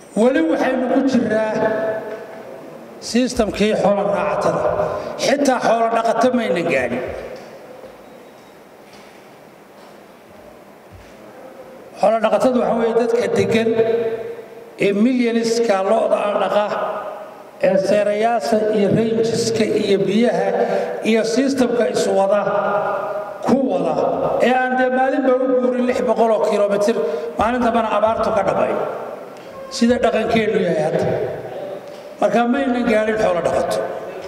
weli waxaynu ku jiraa sistamkii xoolo raacatada xitaa xoolo dhaqato mayna gaadhin xoolo dhaqatadu waxa weeye dadka deggan ee milyaniska lo'da aan dhaqa ee seerayaasha iyo ranjiska iyo biyaha iyo sistamka iswada ku wada ee aan dee maalinba u guurin lix boqoloo kilomitir maalin dambana abaartu ka dhamay sida dhaqankeennu yahay hadda marka maynan gaadhin xoolo dhaqato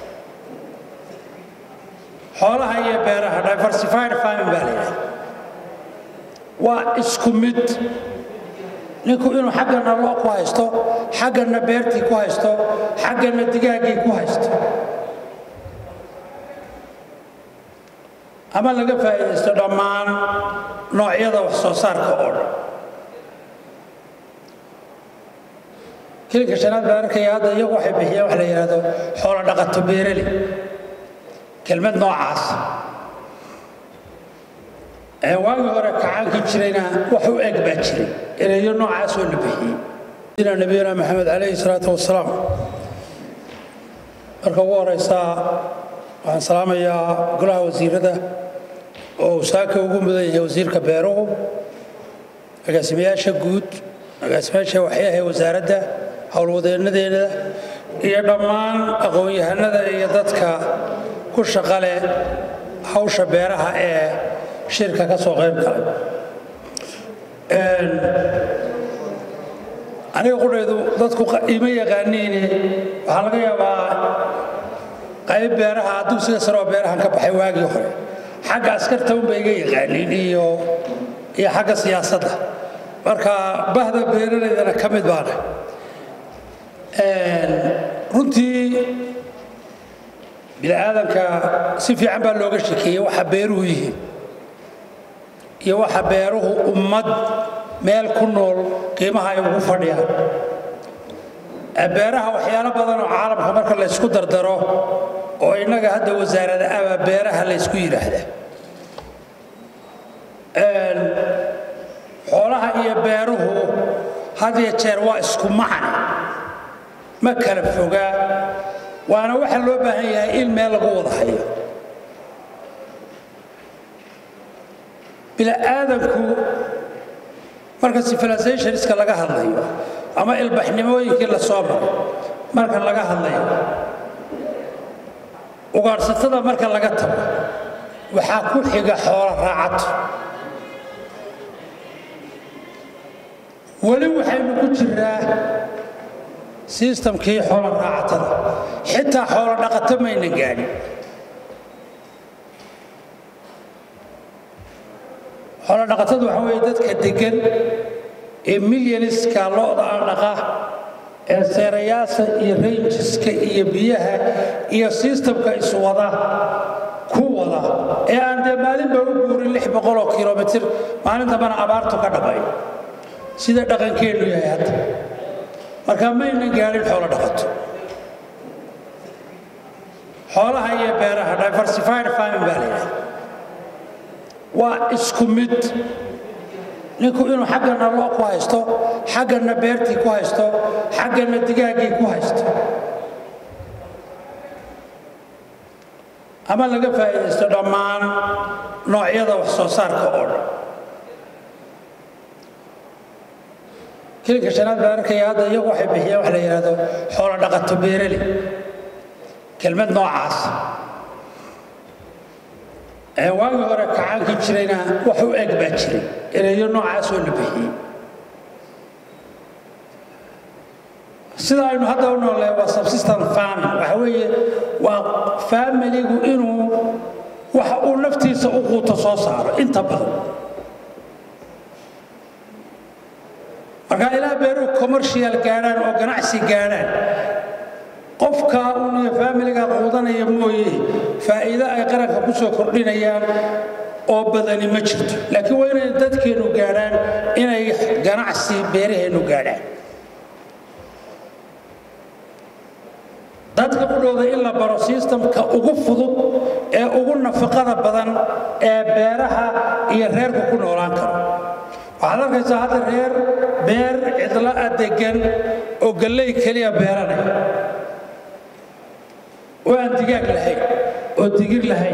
xoolaha iyo beeraha diversified farming baa la yidhaha waa isku mid ninku inuu xaggana loo ku haysto xaggana beertii ku haysto xaggana digaaggii ku haysto ama laga faa'iidaysto dhammaan noocyada wax soo saarka oo dhan kilinka shanaad baan arkaya hadda iyagu waxay bixiyeen wax la yidhaahdo xoolo dhaqato beerali kelmad noocaas ee waagii hore kacaankii jirayna wax u eg baa jiray erayo noocaasoo la bixiyey nabiyana maxamed calayhi salaatu wasalaam marka ugu horeysaa waxaan salaamayaa golaha wasiirada oo uu saaka ugu mudan yahay wasiirka beeruhu agaasimayaasha guud agaasimayaasha waxyaha wasaaradda howlwadeenadeeda iyo dhammaan aqoon-yahanada iyo dadka ku shaqa leh hawsha beeraha ee shirka ka soo qayb galay aniga qudhaydu dadku ima yaqaaniine waxaa laga yaabaa qayb beeraha dugsiga sare oo beerahan ka baxay waagii hore xagga askarta unba iga yaqaaniin iyo iyo xagga siyaasadda marka bahda beeralaydana ka mid baana runtii bini aadamka si fiican baa looga shekeeyey waxa beeruhu yihiin iyo waxa beeruhu ummad meel ku nool qiimaha ay ugu fadhiyaan beeraha waxyaalo badan oo caalamka marka la ysku dardaro oo innaga hadda wasaarada aba beeraha la ysku yidhaahdaa xoolaha iyo beeruhu had iyo jeer waa isku macne ma kala fogaa waana waxa loo baahan yahay in meel lagu wada hayo bini'aadanku marka civilizationska laga hadlayo ama ilbaxnimooyinkii la soo maray marka laga hadlayo ugaadhsatada marka laga tago waxaa ku xiga xoolo raacato weli waxaynu ku jiraa sistamkii xoolo raacatada xitaa xoolo dhaqato mayna gaadhin xoolo dhaqatadu waxa weeye dadka deggan ee milyaniska lo'da aan dhaqa ee seerayaasha iyo ranjiska iyo biyaha iyo sistamka iswada ku wada ee aan dee maalinba u guurin lix boqoloo kilomitir maalin dambana abaartu ka dhamay sida dhaqankeennu yahay hadda marka maynan gaadhin xoolo dhaqato xoolaha iyo beeraha diversified farming baa la yidhaha waa isku mid ninku inuu xaggana loo ku haysto xaggana beertii ku haysto xaggana digaaggii ku haysto ama laga faa'iidaysto dhammaan noocyada wax soo saarka oo dhan kilinka shanaad baan arkaya hadda iyagu waxay bixiyeen wax la yidhaahdo xoolo dhaqato beerali kelmad noocaas ee waagii hore kacaankii jirayna wax u eg baa jiray erayo noocaasoo la bixiyey sida aynu hadda u noolee waa subsistent farming waxa weeye waa faamiligu inuu waxa uu naftiisa u quuto soo saaro inta badan markaa ilaa beeruhu commercial gaadhaan oo ganacsi gaadhaan qofka uun iyo faamiliga quudanaya mooye faa'iido ay qaranka ku soo kordhinayaan oo badani ma jirto laakiin waa inay dadkeennu gaadhaan inay ganacsi beeraheennu gaadhaan dadka ku dhowda in la baro sistamka ugu fudud ee ugu nafaqada badan ee beeraha iyo reerku ku noolaan karo waxaad arkaysaa hadda reer beer cidlo a degan oo galley keliya beeranaya oo aan digaag lahayn oo digir lahayn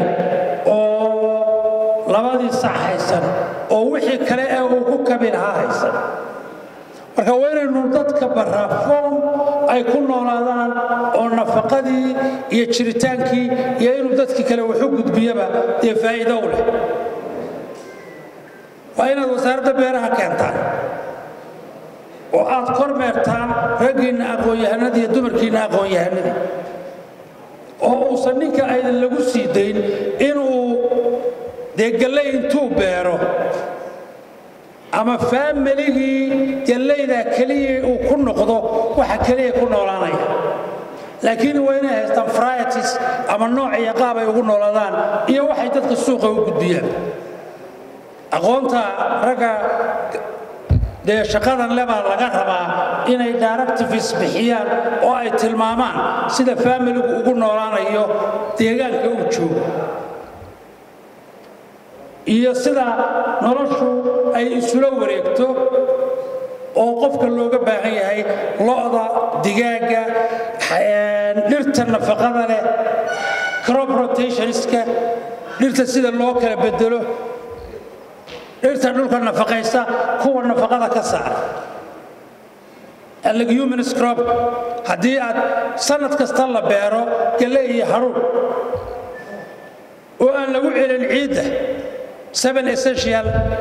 oo labadii sac haysan oo wixii kale ee uu ku kabi lahaa haysan marka waa inaynu dadka barraa foom ay ku noolaadaan oo nafaqadii iyo jiritaankii iyo inuu dadkii kale waxu gudbiyaba dee faa'iido u leh waa inaad wasaaradda beeraha keentaan oo aad kormeertaan raggiinna aqoon-yahanadii iyo dumarkiinna aqoon-yahanadii oo uusan ninka aydan lagu sii dayn inuu dee galley intuu beero ama faamiligii gallaydaa keliya uu ku noqdo waxa keliya ku noolaanaya laakiin waa inay haystaan varieties ama nooc iyo qaab ay ugu noolaadaan iyo waxay dadka suuqa u gudbiyaan aqoonta ragga dee shaqadan le baa laga rabaa inay directives bixiyaan oo ay tilmaamaan sida faamiligu ugu noolaanayo deegaanka uu joogo iyo sida noloshu ay isula wareegto oo qofka looga baahan yahay lo'da digaagga dhirta nafaqada leh crop rotationska dhirta sida loo kala bedelo dhirta dhulka nafaqaysa kuwa nafaqada ka saara leguminous crop haddii aad sanad kasta la beero galley iyo haruur oo aan lagu celin ciidda seven essential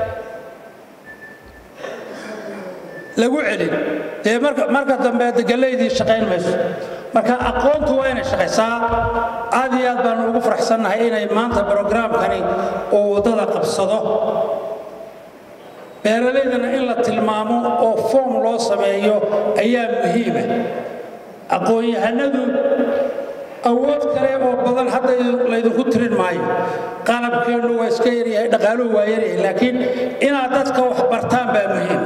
lagu celin dee marka dambe gallaydii shaqayn mayso marka aqoontu waa inay shaqaysaa aad iyo aad baanu ugu faraxsannahay inay maanta brograamkani uu waddada qabsado beeralaydana in la tilmaamo oo foom loo sameeyo ayaa muhiima aqoon-yahanadu awood kale oo badan hadda laydinku tirin maayo qalabkeennu waa iska yaryahay dhaqaaluhu waa yaryahay laakiin inaad dadka wax bartaan baa muhiim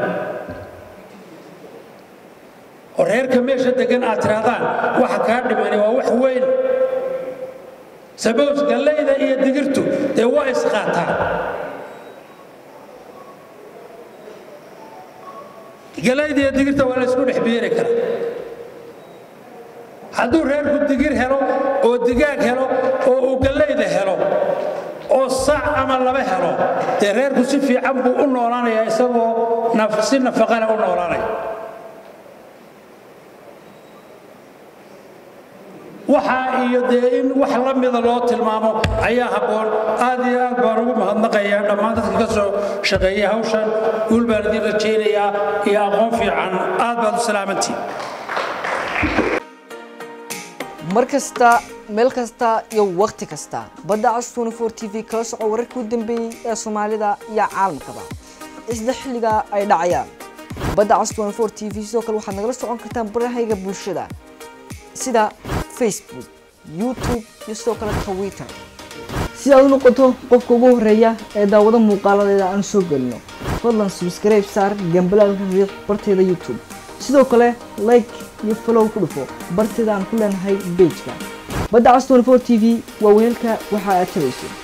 oo reerka meesha degan aad tirahdaan waxa kaa dhimani waa wax weyn sabos gallayda iyo digirtu dee waa isqaataan gallayda iyo digirta waa la isku dhex beeri karaa hadduu reerku digir helo oo digaag helo oo uu gallayda helo oo sac ama laba helo dee reerku si fiican buu u noolaanayaa isagoo si nafaqana u noolaanaya waxaa iyo dee in wax la mida loo tilmaamo ayaa habboon aad iyo aad baan ugu mahadnaqayaa dhammaan dadka ka soo shaqeeyay hawshan guul baan idin rajaynayaa iyo aqoon fiican aad baad u salaamantiin mar kasta meel kasta iyo wakhti kasta badda cas tnfor t v kala soco wararkii u dambeeyey ee soomaalida iyo caalamkaba isla xilliga ay dhacayaan badda cas tnfor t v sidoo kale waxaad nagala socon kartaan barahayga bulshada sida facebook youtube iyo sidoo kale twitter si aad u noqoto qofka ugu horeeya ee daawado muuqaaladeeda aan soo gelino fadlan subscribe saar gambalaalka riiq barteeda youtube sidoo kale like iyo follow ku dhufo barteeda aan ku leenahay bejka badda cas tnfor t v waa weelka waxa aad tabayso